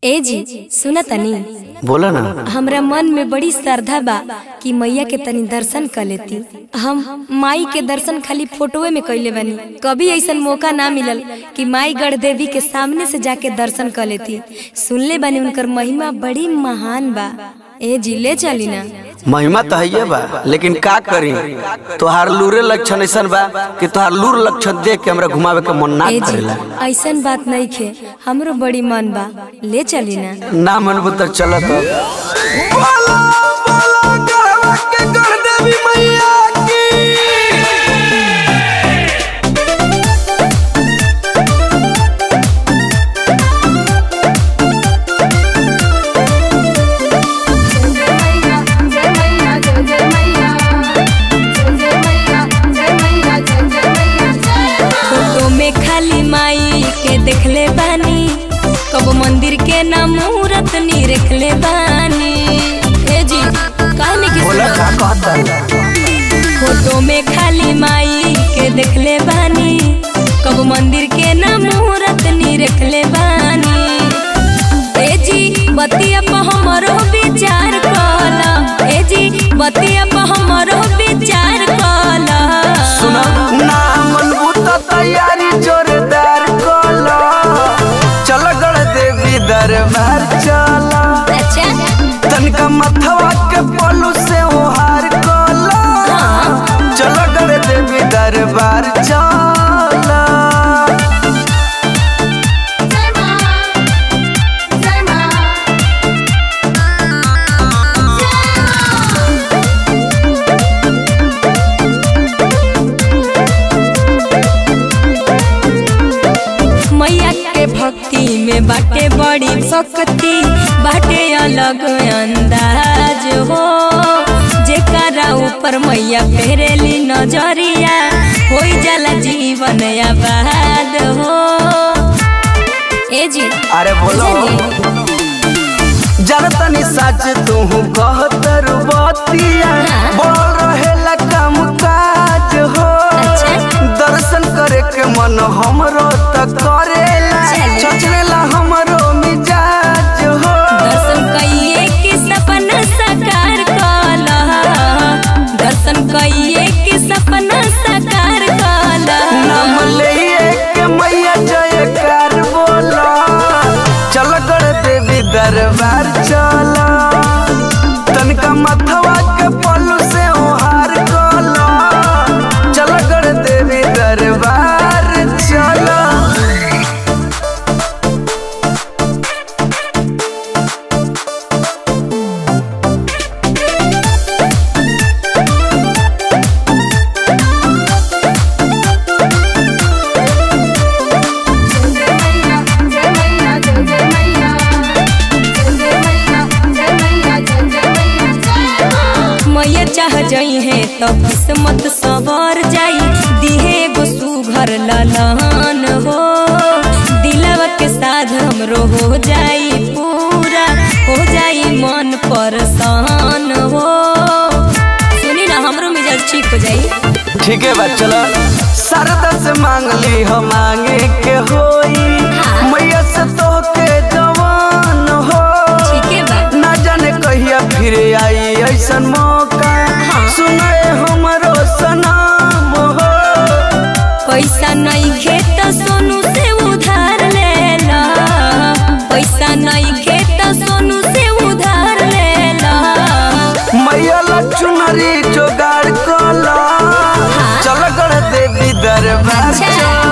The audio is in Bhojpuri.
ए जी सुना तनी बोला ना हमरा मन में बड़ी श्रद्धा बा कि मैया के तनी दर्शन कर लेती हम माई के दर्शन खाली फोटोए में कैले बानी कभी ऐसा मौका ना मिलल कि माई गढ़ देवी के सामने से जाके दर्शन कर लेती सुनले बानी उनकर महिमा बड़ी महान बा ए जी ले चली ना महिमा तो है बा लेकिन का करी तोहार लूरे लक्षण ऐसन बा कि तोहार लूर लक्षण देख के हमरा घुमावे के मन ना ए जी करेला ऐसन बात नहीं खे हमरो बड़ी मन बा ले चली ना ना मनबू तो चलत फोटो में खाली माई के देखले बानी कब मंदिर के ना मूरत नी रखले बानी ए जी काहे के बोला का कहता फोटो में खाली माई के देखले बानी कब मंदिर के ना मूरत नी रखले बानी ए जी बतिया पर हमरो विचार कला ए जी बतिया पर हमरो विचार कला सुना ना मनबू तो तैयारी जोरदार कोला चल गड़ देवी दरबार चला अच्छा तनका मथवा के पलू से ओहार कोला चल गड़ देवी दरबार चला मैया के भक्ति में बाटे बड़ी शक्ति बाटे अलग अंदाज हो जेकरा ऊपर मैया फेरेली नजरिया हो जाला जीवन आबाद हो ए जी अरे बोलो जनतनी सच तू कहतर बतिया हाँ। बोल रहेला काम काज हो अच्छा। दर्शन करे के मन हमरो त करेला चलो। चचरेला हमरो मिजाज हो दर्शन कइए के सपना साकार कला दर्शन कइए के सपना साकार कला नाम लिए के मैया जयकार बोला चल कर देवी दरबार चला तनका मथवा के पल्लू से ओहार कोला चल कर देवी दरबार चला मैया चाह जाई है तो किस्मत सवर जाई दिहे एगो सुघर ललन हो दिलवा के साथ हमरो हो जाई पूरा हो जाई मन परसान हो सुनी ना हमरो मिजाज ठीक हो जाई ठीक है बात चलो सरदा से मांग ली हम मांगे के होई हाँ। मैया से तो के जवान हो ठीक है बा ना जाने कहिया फिर आई ऐसन मौका हाँ। सुनाए हमरो सनाम हो पैसा नहीं खेत सोनू से उधार ले ला पैसा नहीं खेत सोनू से उधार ले ला मैया लचुनरी जोगाड़ कला हाँ। चल गड़ देवी दरबार अच्छा। चला